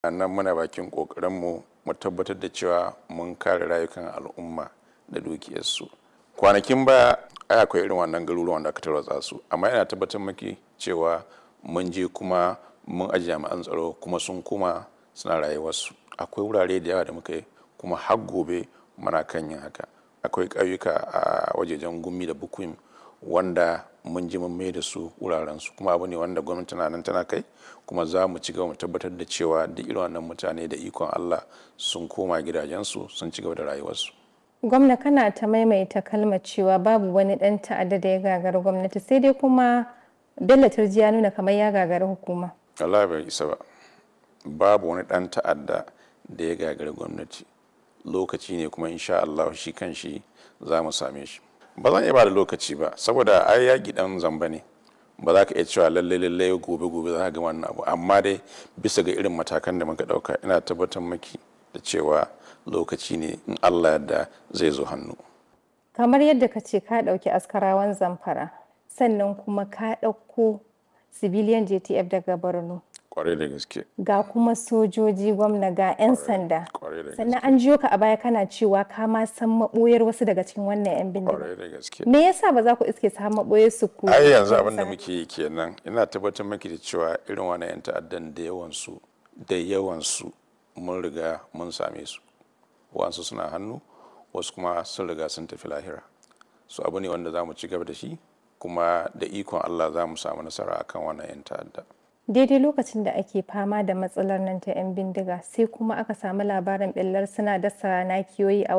nan muna bakin ƙoƙarinmu mu tabbatar da cewa mun kare rayukan al'umma da dukiyarsu kwanakin baya ai akwai irin wannan garuruwan da aka tarwatsa su amma yana tabbatar maki cewa mun je kuma mun aji jami'an tsaro kuma sun kuma suna rayuwarsu akwai wurare da yawa da muka yi kuma har gobe muna kan yin haka akwai ƙauyuka a wajejen gumi da bukuim wanda mun ji mun mai da su wurarensu kuma abu ne wanda gwamnati na nan tana kai kuma za mu ci gaba mu tabbatar da cewa duk irin wannan mutane da ikon Allah sun koma gidajensu sun ci gaba da rayuwarsu. Gwamna kana ta maimaita kalmar cewa babu wani ɗan ta'adda da ya gagari gwamnati sai dai kuma Bello Turji ya nuna kamar ya gagari hukuma. Allah bai isa ba. Babu wani ɗan ta'adda da ya gagari gwamnati. Lokaci ne kuma insha Allah shi kan shi za mu same shi. Ba zan iya ba da lokaci ba saboda ai yaƙi ɗan zamba ne. Ba za ka iya cewa lallai lallai gobe gobe za ka ga wannan abu amma dai bisa ga irin matakan da muka ɗauka ina tabbatar maki da cewa lokaci ne in Allah yadda zai zo hannu. Kamar yadda ka ce ka ɗauki askarawan zamfara sannan kuma ka ɗauko civilian JTF daga Borno. Kwarai da gaske. Ga kuma sojoji gwamna ga 'yan sanda. Kwarai da Sannan an jiyo ka a baya kana cewa ka ma san maɓoyar wasu daga cikin wannan 'yan bindiga. Kwarai da gaske. Me yasa ba za ku iske sa maɓoyar su ku? ai yanzu abin da muke yi kenan ina tabbatar maki da cewa irin wani 'yan ta'addan da yawansu da yawansu mun riga mun same su wasu suna hannu wasu kuma sun riga sun tafi lahira su abu ne wanda za mu ci gaba da shi kuma da ikon allah za mu samu nasara akan wannan 'yan ta'adda Daidai lokacin da ake fama da matsalar nan ta 'yan bindiga sai kuma aka samu labarin ɓillar suna dasa nakiyoyi a